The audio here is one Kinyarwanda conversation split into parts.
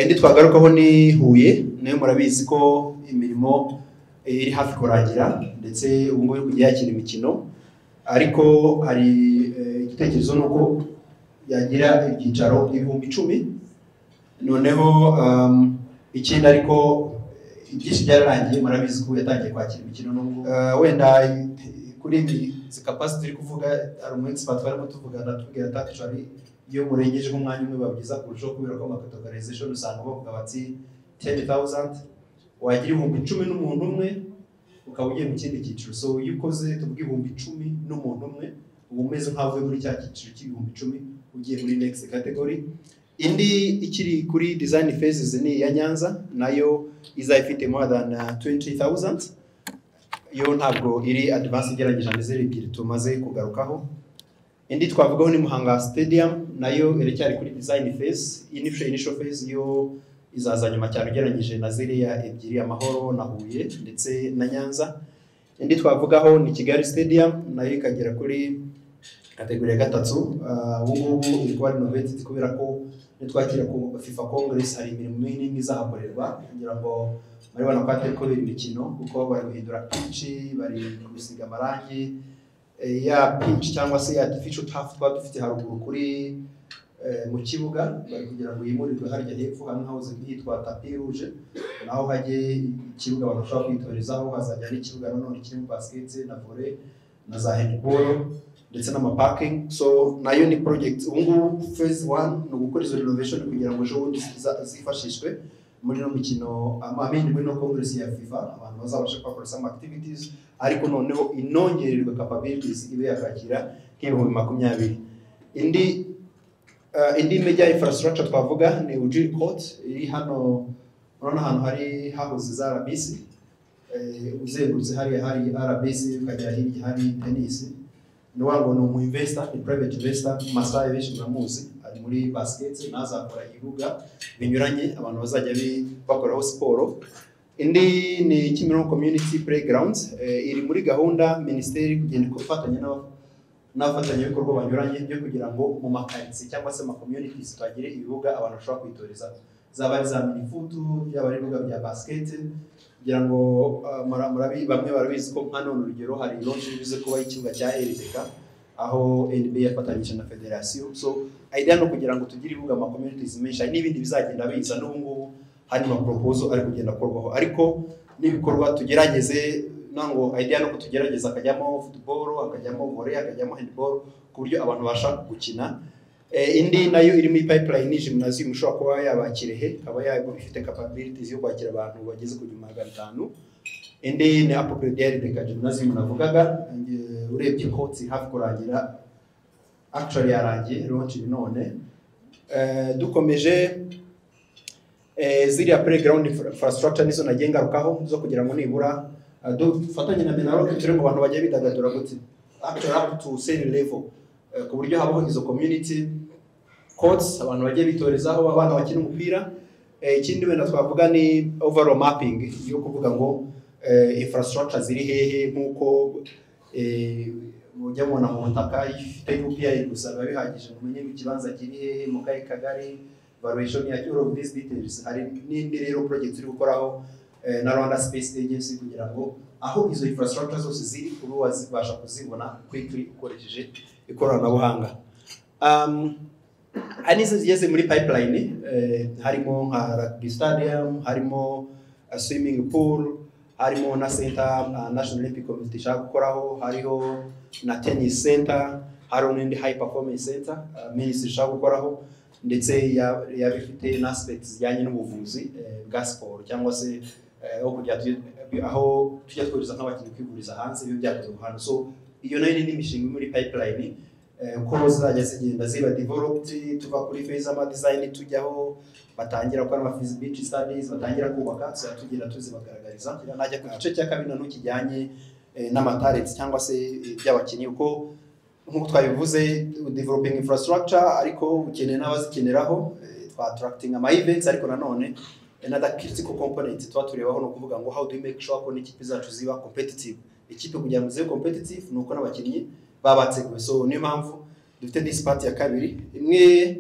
indi twagarukaho ni huye nayo murabizi ko imirimo iri hafi kurangira ndetse ubu ngubu iri kujya yakira imikino ariko hari eh, igitekerezo ni uko yagira ibyicaro ibihumbi icumi noneho um, ikindi ariko eh, ibyinshi byararangiye murabizi ko yatangiye kwakira imikino n'ubwo Eh, wenda eh, kuri ibi izi kapasiti turi kuvuga hari umunsi batwaramo tuvugana tubwira ati "Actually, iyo murengeje nk'umwanya umwe babwiza kurushaho kubera ko amakategorization usanga bavuga bati 10000 wagira ibihumbi icumi n'umuntu umwe ukaba ugiye mu kindi cyiciro so iyo ukoze tuvuga ibihumbi icumi n'umuntu umwe uba umeze nk'avuye muri cya cyiciro cy'ibihumbi icumi ugiye muri next category indi ikiri kuri design phases ni iya nyanza nayo izaba ifite more than uh, 20000 yo ntabwo iri advance igerageza amizero ebyiri tumaze kugarukaho indi twavugaho ni muhanga stadium nayo iracyari kuri design phase initial, initial phase yo izaza nyuma cyane ugereranyije na ziriya ebyiri amahoro na huye ndetse na nyanza indi twavugaho ni kigali stadium nayo ikagera kuri kategori ya gatatu Ah, ubu ngubu iri kuba renovated kubera ko nitwakira ku fifa congress hari imirimo minini izahakorerwa kugira ngo murabibona ko hatari kubera imikino kuko bari guhindura pitch bari gusiga amarangi eh, ya pitch cyangwa se ya artificial turf twaba dufite haruguru kuri eh, mu kibuga bari kugira ngo yimurirwe harya hepfo hamwe hahoze hitwa tapi rouge naho hajye ikibuga abantu bashobora kwitorezaho hazajya n'ikibuga nanone kirimo basket na volley na za handball ndetse n'amaparking so nayo ni project ubu ngubu phase one ni ugukora izo renovation kugira ngo ejo bundi ziza- zifashishwe muri no mikino amabindi muri no congress ya fifa abantu bazabasha kuhakora some activities ariko noneho inongererwa capabilities ibe yakakira nk'ibihumbi makumyabiri indi uh, indi major infrastructure twavuga ni ujiri court iri hano urabona ahantu hari hahoze za rbc eh, uzengurutse hariya hari rbc ukagera hirya hari tennis ni wa ngo ni umu investor ni private investor masaha benshi muramuzi ari muri basket nazakora ibibuga binyuranye abantu bazajya bi- bakoraho siporo indi ni Kimironko Community Playground eh, iri muri gahunda minisiteri kugenda ifatanya n'aba- n'abafatanyabikorwa banyuranye byo kugira ngo mu makaritsiye cyangwa se amakomyunitis bagire ibibuga abantu bashobora kwitoreza zaba ari za minifutu byaba ari ibibuga bya basiketi kugira ngo ah, mura- murabi- bamwe barabizi ko nka none urugero hari lonshi bize kubaho ikibuga cya RDK aho NBA yafatanyije na federasiyo so idea ni ukugira ngo tugire ibibuga amakomyunitis menshi hari n'ibindi bizagenda biza n'ubu ngubu hari amaporopozo ari kugenda akorwaho ariko n'ibikorwa tugerageze ntabwo idea ni uko tugerageza hakajyamo futuboro hakajyamo vore hakajyamo handiboro ku buryo abantu babasha gukina Eh, indi nayo irimo ipayipulayini jimunaziyo ushobora kuba yaba kirehe ikaba yaba ifite kapabilitizi yo kwakira abantu bageze ku gihumbi magana atanu indi ni apoperediyari reka jimunaziyo navugaga eh, urebye kotsi hafi kurangira akishari yarangiye ronci none Eh, dukomeje eh, ziriya playground infra- infrastructure nizo nagengarukaho zo kugira ngo nibura eh, dufatanye na Minaloc turi mu bantu bajya bidagadura gute actually up to same level Eh, ku buryo habaho izo community courts abantu bajya bitorezaho abana bakina umupira Eh, ikindi wenda twavuga ni overall mapping yo kuvuga ngo eh, infrastructure ziri hehe nk'uko eh, mujya mubona mu butaka iyo ifite UPI gusa biba bihagije ngo umenye ikibanza kiri hehe mu kahe kagari valuation ya all of these details hari n'indi rero project turi gukoraho eh, na Rwanda Space Agency kugira ngo aho izo infrastructure zose ziri ube wazibasha kuzibona quickly ukoresheje ikoranabuhanga um, hari n'izindi zigeze muri pipeline eh, harimo nka rugby stadium harimo uh, swimming pool harimo na center uh, national olympic committee ishaka gukoraho hariho na tennis center hariho n'indi high performance center uh, minisitiri ishaka gukoraho ndetse ya- yaba ifite na aspect zijyanye n'ubuvuzi eh, bwa siporo cyangwa se eh, aho kujya tu- aho tujya twuriza nk'abakinnyi kwivuriza hanze biba byakorerwa hantu so iyo nayo ni indi mishinga iri muri pipeline eh, uko zizajya zigenda ziba developed tuva kuri phase ama design tujyaho batangira gukora ama feasibility studies batangira kubaka tuzajya tugenda tuzibagaragariza najya ku gice cya kabiri nanone kijyanye eh, n'amatarenti cyangwa se eh, by'abakinnyi uko nk'uko twabivuze developing infrastructure ariko ukeneye n'abazikeneraho eh, twa attracting ama events ariko nanone another critical component tuba turebaho ni ukuvuga ngo how do we make sure ko n'ikipe zacu ziba competitive ikipe kugira ngo zibe competitive ni uko n'abakinnyi baba bateguwe so niyo mpamvu dufite this part ya kabiri imwe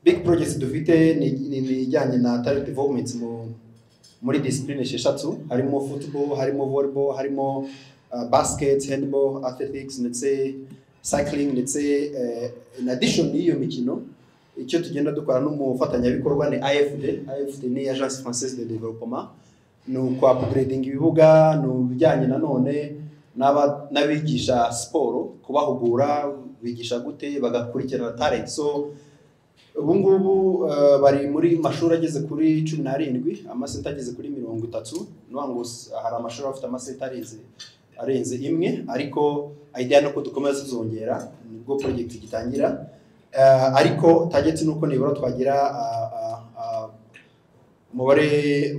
big projects dufite ni ni- ni ijyanye na talent development mu muri discipline esheshatu harimo football harimo volleyball harimo uh, basket handball athletics ndetse cycling ndetse uh, in addition y'iyo mikino icyo tugenda dukora n'umufatanyabikorwa ni AFD AFD ni Agence Française de Développement ni ukwapugredinga ibibuga ni ibijyanye nanone n'aba- n'abigisha siporo kubahugura bigisha gute bagakurikirana talent so ubu ngubu eh, bari muri mashuri ageze kuri cumi n'arindwi amasenta ageze kuri mirongo itatu ni ukuvuga ngo s- hari amashuri afite amasenta arenze arenze imwe ariko idea ni uko dukomeza tuzongera nibwo project gitangira Eh, ariko target ni uko nibura twagira ah, ah, ah, umubare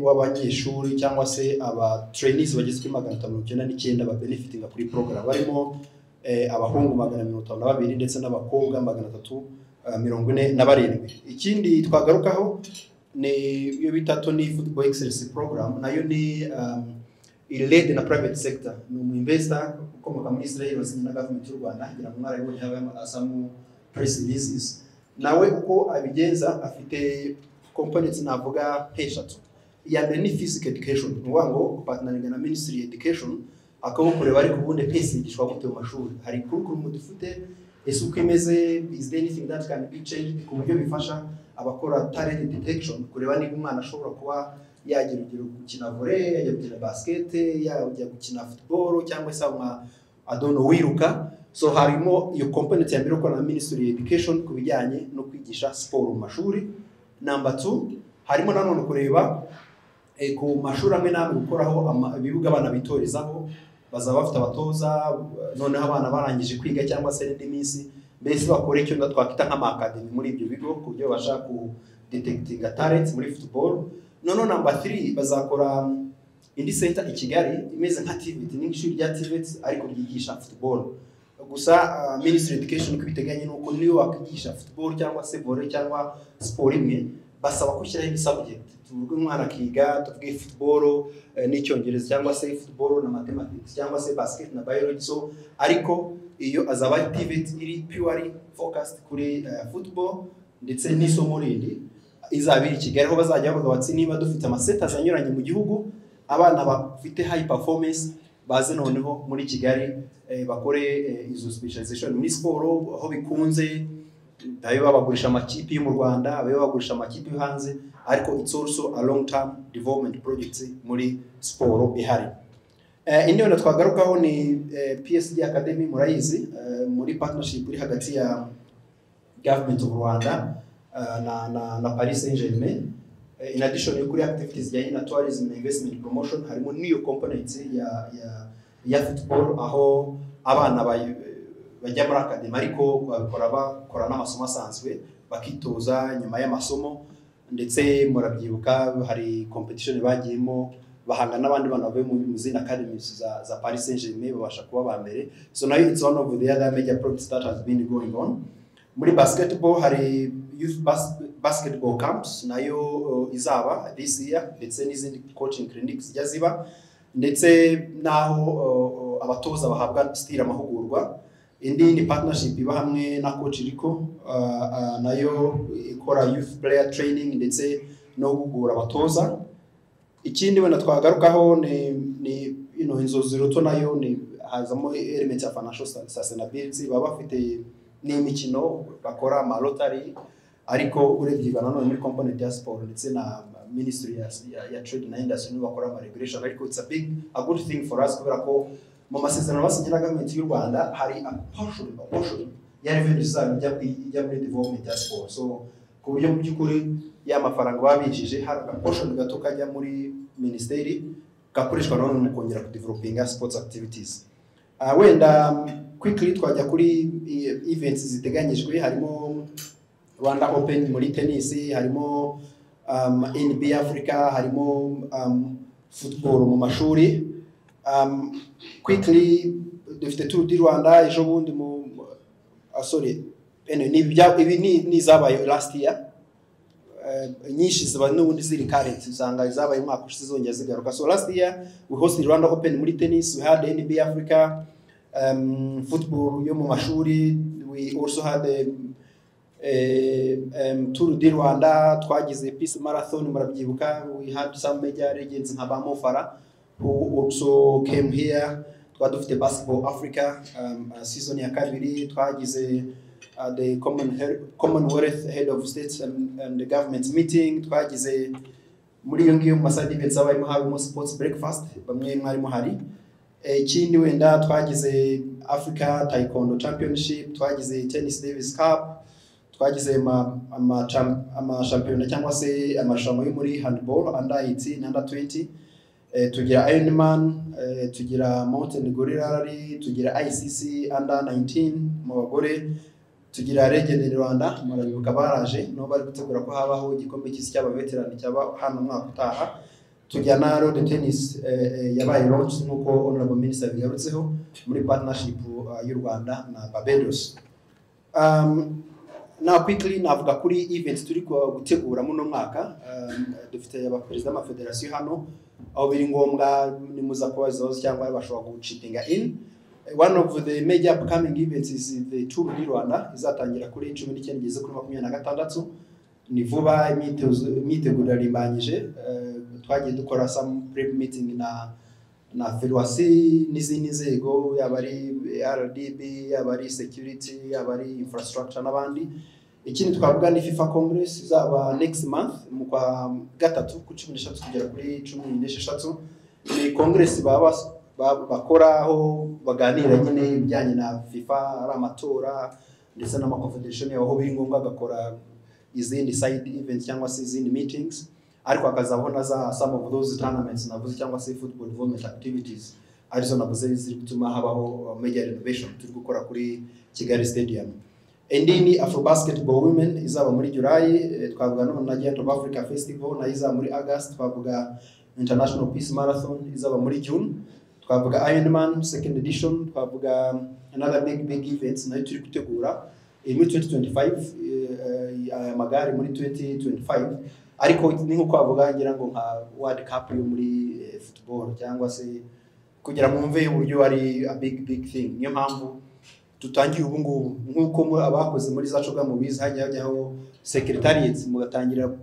w'abanyeshuri cyangwa se aba trainees bageze kuri magana atanu mirongo icyenda n'icyenda ba benefitinga kuri program barimo eh, abahungu magana mirongo itanu na babiri ndetse n'abakobwa magana atatu Uh, mirongo ine na barindwi ikindi twagarukaho ni iyo bita tony football excellence program nayo ni um, irelede na private sector ni umu investor ukomoka muri israel wasinye na government y'u rwanda ngira ngo mwarabibonye haba asamu press releases nawe uko abigenza afite components navuga nk'eshatu iya mbere ni physical education ni ukuvuga ngo kupatinaringa na ministry education akabukureba ariko ubundi twese yigishwa gute mu mashuri hari kurukuru dufite ese uko imeze is there anything that can be changed ku buryo bifasha abakora talent detection kureba niba umwana ashobora kuba yagira urugero gukina volley yajya gukina basket yajya gukina football cyangwa se nka adono wiruka so harimo iyo component ya mbere ikorana na ministry of education ku bijyanye no kwigisha siporo mu mashuri number two harimo nanone kureba eh, ku mashuri amwe n'amwe gukoraho ama- ibibuga abana bitorezaho bazaba bafite abatoza noneho abana barangije kwiga cyangwa se n'indi minsi mbese bakora icyo na twakwita nk'amakademi muri ibyo bigo ku buryo babasha ku detegitinga talent muri football noneho namba 3 bazakora indi center i Kigali imeze nka TVET ni nk'ishuri rya TVET ariko ryigisha football gusa ah, ministry of education uko ibiteganye nuko niyo wakwigisha football cyangwa se volley cyangwa siporo imwe basaba gushyiraho ibi subject tuvuge umwana akiga tuvuge football eh, n'icyongereza cyangwa se football na mathematics cyangwa se basket na biology so ariko iyo azaba pivot iri purely focused kuri eh, football ndetse n'isomo rindi izaba iri i Kigali aho bazajya bavuga bati niba dufite amasetas anyuranye mu gihugu abana bafite high performance baze noneho muri Kigali eh, bakore eh, izo specialization muri siporo aho bikunze abe babagurisha amakipe yo mu Rwanda abe babagurisha amakipe yo hanze ariko it's also a long term development project muri siporo ihari Eh, indi wenda twagarukaho ni eh, psd academy murayizi eh, muri partnership iri hagati ya government of rwanda eh, na, na, na paris saint germain Eh, in addition yo kuri activities zijyanye na tourism na investment promotion harimo n'iyo component ya, ya, ya football aho abana bayi- bajya muri academy ariko babikora bakora n'amasomo asanzwe bakitoza nyuma y'amasomo ndetse murabyibuka hari competition bagiyemo bahanga n'abandi bana bavuye mu mu zindi academies za, za Paris Saint Germain babasha kuba ba mbere so nayo it's one of the other major projects that has been going on muri basketball hari youth bas basketball camps nayo uh, izaba this year ndetse n'izindi coaching clinics zijya ziba ndetse n'aho uh, uh, abatoza bahabwa still amahugurwa indi ni partnership iba hamwe na coach Rico uh, uh, nayo ikora youth player training ndetse no guhugura abatoza ikindi wenda twagarukaho ni ni you know, inzozi ruto nayo ni hazamo element ya financial sus- sustainability baba bafite n'imikino bakora ama lottery ariko urebye na none muri component ya sport ndetse na ministry ya, ya, ya trade na industry nibo bakora ama regulation ariko it's a big a good thing for us kubera ko mu masezerano basinye na government y'u Rwanda hari a portion a portion ya revenue zabo ijya kwi- ijya muri development ya sport so ku buryo mu by'ukuri ya mafaranga babijije hari agaportion gato kajya muri minisiteri gakoreshwa nanone mu kongera kudevelopinga sports activities Ah, wenda mm, quickly twajya kuri eh, events ziteganyijwe harimo rwanda open muri tennis harimo um, nba africa harimo um, football mu mashuri um, quickly dufite tour du rwanda ejo bundi mu ah, sorry ene, ni ibya- ibi ni ni izabaye last year eh, nyinshi ziba n'ubundi ziri current usanga zabaye umwaka ushize zongera zigaruka so last year we hosted Rwanda Open muri tennis we had NB Africa um, football yo mu mashuri we also had um, eh, em, Tour du Rwanda twagize Peace Marathon murabyibuka we had some major legends nka ba Mofara who also came here twari dufite Basketball Africa um, uh, season ya kabiri twagize uh, the common He- Commonwealth Head of States and, and the Government meeting twagize muri iyo ngiyo mu maside events abayemo harimo sports breakfast bamwe mwarimo hari Eh, ikindi wenda twagize Africa Taekwondo Championship twagize Tennis Davis Cup twagize ama ama cham- ama shampiyona cyangwa se amarushanwa yo muri handball under 18 na under 20 eh, tugira Ironman eh, tugira Mountain Gorilla Rally tugira ICC under 19 mu bagore tugira Legend Rwanda murabibuka baraje no bari gutegura ko habaho igikombe cy'isi cy'abaveterani cyaba hano umwaka utaha tujya na road tennis eh, eh, yabaye launch nk'uko honorable minister bigarutseho muri partnership uh, y'u rwanda na barbados um, now quickly navuga kuri event turi ku- gutegura muno mwaka um, dufite abaperezida b'amafederasiyo hano aho biri ngombwa nimuza kubaza ibibazo cyangwa bashobora gucitinga in Eh, one of the major upcoming events is the tour du rwanda izatangira kuri cumi n'icyenda igeze kuri makumyabiri na gatandatu ni vuba imyitozo imyiteguro irarimbanyije eh, twagiye dukora some prep meeting na na ferwasi n'izindi nzego yaba ari rdb yaba ari security yaba ari infrastructure n'abandi ikindi twavuga ni fifa congress izaba next month mu kwa gatatu ku cumi n'eshatu kugera kuri cumi n'esheshatu ni congress baba bas- ba- bakora aho baganira nyine ibijyanye na fifa ari amatora ndetse n'amaconfederation yabo aho biri ngombwa agakora izindi side events cyangwa se izindi meetings ariko akazabona za some of those tournaments navuze cyangwa se football development activities arizo navuze ziri gutuma habaho major renovation turi gukora kuri kigali stadium indi ni afro basketball women izaba muri july eh, twavuga none na giant of africa festival nayo izaba muri august twavuga international peace marathon izaba muri june twavuga ironman second edition twavuga another big big events nayo turi gutegura iri muri 2025 eh, eh, aya magare muri 2025 ariko ni nko kwavuga ngira ngo nka world cup yo muri eh, football cyangwa se kugira mwumve uburyo ari a big big thing niyo mpamvu dutangiye ubu ngubu nk'uko mu- abakoze muri za coga mubizi hajya hajyaho secretariat mugatangira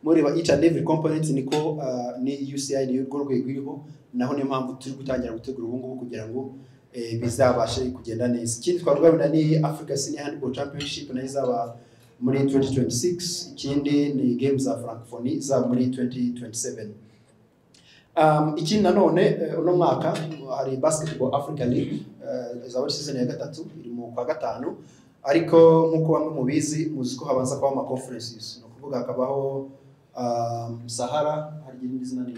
mureba each and every component niko ah, ni UCI niyo rwo rwego iriho naho niyo mpamvu turi gutangira gutegura ubu ngubu kugira ngo eh, bizabashe kugenda neza ikindi twavuga wenda ni Africa Senior Handball Championship nayo izaba muri 2026 ikindi ni games za Francophonie izaba muri 2027 Um, ikindi nanone eh, uno mwaka hari basketball Africa League eh, izaba ari season ya gatatu iri mu kwa gatanu ariko nk'uko bamwe mubizi muzi ko habanza kuba ama conferences ni ukuvuga hakabaho um, Sahara hari irindi zina ni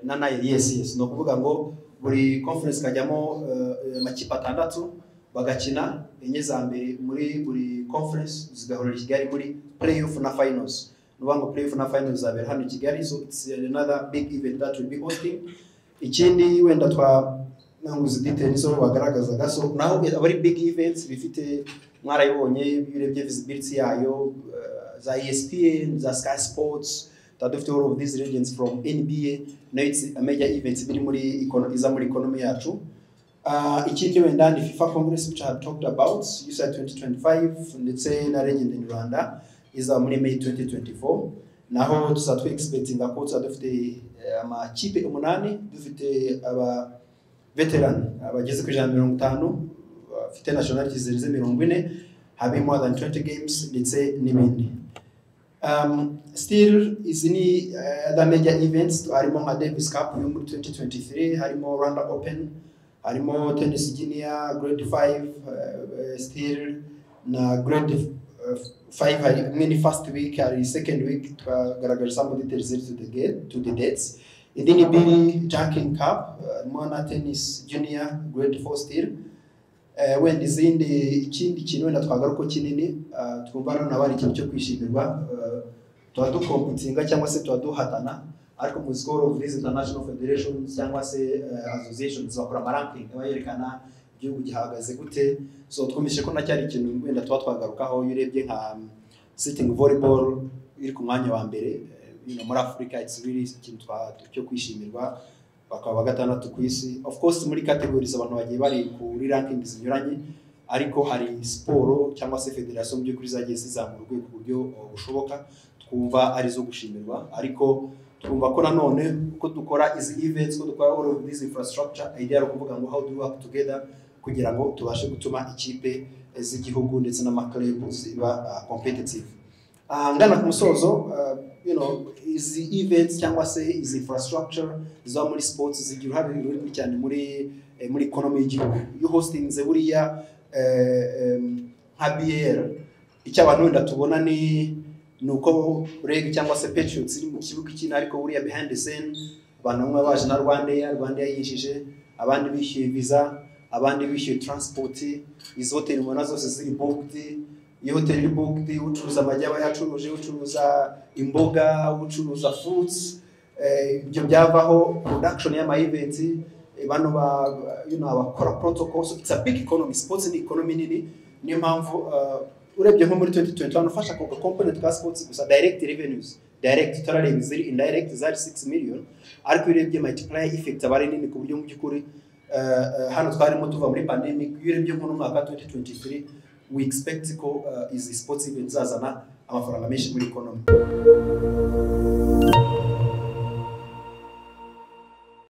na nayo yes yes ni ukuvuga ngo buri conference ikajyamo eh, amakipe atandatu bagakina enye za mbere muri buri conference zigahurira i kigali muri playoff na finals ni ukuvuga ngo playoff na finals zabera hano i kigali so it's another big event that will be hosting ikindi wenda twa nanguze details zo bagaragazaga so naho aba ari big events bifite mwarayibonye iyo urebye visibility yayo eh, za ESPN za Sky Sports tuba dufite all of these legends from NBA nayo it's a major event biri muri econo- iza muri economy yacu Uh, ikindi wenda ni FIFA Congress which I had talked about USA 2025 ndetse na Legend in Rwanda iza muri May 2024 naho tuzaba twe expectinga ko tuzaba dufite eh, amakipe umunani dufite aba veteran abageze kuri ijana na mirongo itanu bafite nationality zirenze mirongo ine habe more than 20 games ndetse n'ibindi um, still izi ni uh, other major events harimo nka Davis Cup yo muri 2023 harimo Rwanda Open harimo Tennis Junior Grade 5 uh, still na Grade 5 hari imwe ni first week hari second week twagaragaje some details related to the gate to the dates indi ni Billy Jacking Cup uh, harimo na Tennis Junior Grade 4 still Eh, wenda izindi ikindi kintu wenda twagaruka kinini ah, twumva noneho aba ari ikintu cyo kwishimirwa eh, tuba dukompitinga cyangwa se tuba duhatana ariko mu score of these international federations cyangwa se eh, associations bakora amaranking aba yerekana igihugu gihagaze gute so twumvise ko nacyari ikintu wenda tuba twagarukaho iyo urebye nka um, sitting volleyball iri ku mwanya wa mbere eh, you know, muri afurika it's really ikintu twa- cyo kwishimirwa bakaba gatandatu ku isi of course muri categories abantu bagiye bari kuri rankings zinyuranye ariko hari siporo cyangwa se federasiyo mu by'ukuri zagiye zizamura urwego ku buryo uh, bushoboka twumva ari izo gushimirwa ariko twumva ko nanone uko dukora izi events ko dukora all of this infrastructure idea ari ukuvuga ngo how do we work together kugira ngo tubashe gutuma ikipe z'igihugu ndetse n'amaklabu ziba uh, competitive ahangana ku musozo uh, you know, izi events cyangwa se izi infrastructure ziba muri sports zigira uruhare runini cyane muri eh, muri economy y'igihugu iyo hostinze buriya eh, em, nka BL icyo abantu wenda tubona ni ni uko reg cyangwa se patriots iri mu kibuga ikina ariko buriya behind the scene abantu bamwe baje na rwandair rwandair yinjije abandi bishyuye visa abandi bishyuye transport izo hoteli mubona zose ziri booked iyo hoteli iri booked ucuruza amagi aba yacuruje ucuruza imboga ucuruza fruits eh, ibyo byavaho production y'ama events eh, bano ba you know abakora protocol so it's a big economy sports ni economy nini niyo mpamvu uh, urebye nko muri 2021 ufasha ako component ka sports gusa direct revenues direct turareba iziri indirect zari 6 million ariko iyo urebye multiplier effect aba ari nini ku buryo mu by'ukuri eh, eh, hano twarimo tuva muri pandemic iyo urebye nko mu mwaka 2023 we expect ko eh, izi sports event zazana amafaranga menshi muri economy